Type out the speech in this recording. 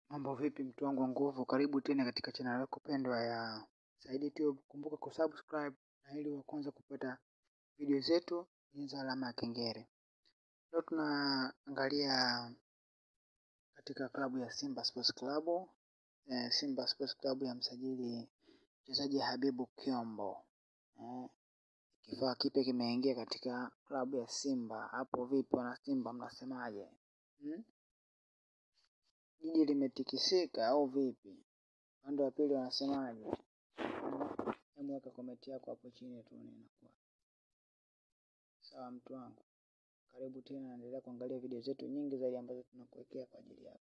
Mambo vipi mtu wangu wa nguvu, karibu tena katika channel yako pendwa ya Saidi Tube. Kumbuka kusubscribe na ili wa kwanza kupata video zetu, bonyeza alama ya kengele. Leo tunaangalia katika klabu ya Simba Sports Club. Eh, Simba Sports Club ya msajili mchezaji Habibu Kiombo. Eh, kifaa kipya kimeingia katika klabu ya Simba. Hapo vipi wana Simba, mnasemaje? Hmm? Jiji limetikisika au vipi? Upande wa pili wanasemaje? Hebu weka komenti yako hapo chini tuone inakuwa sawa. Mtu wangu, karibu tena, naendelea kuangalia video zetu nyingi zaidi ambazo tunakuwekea kwa ajili yako.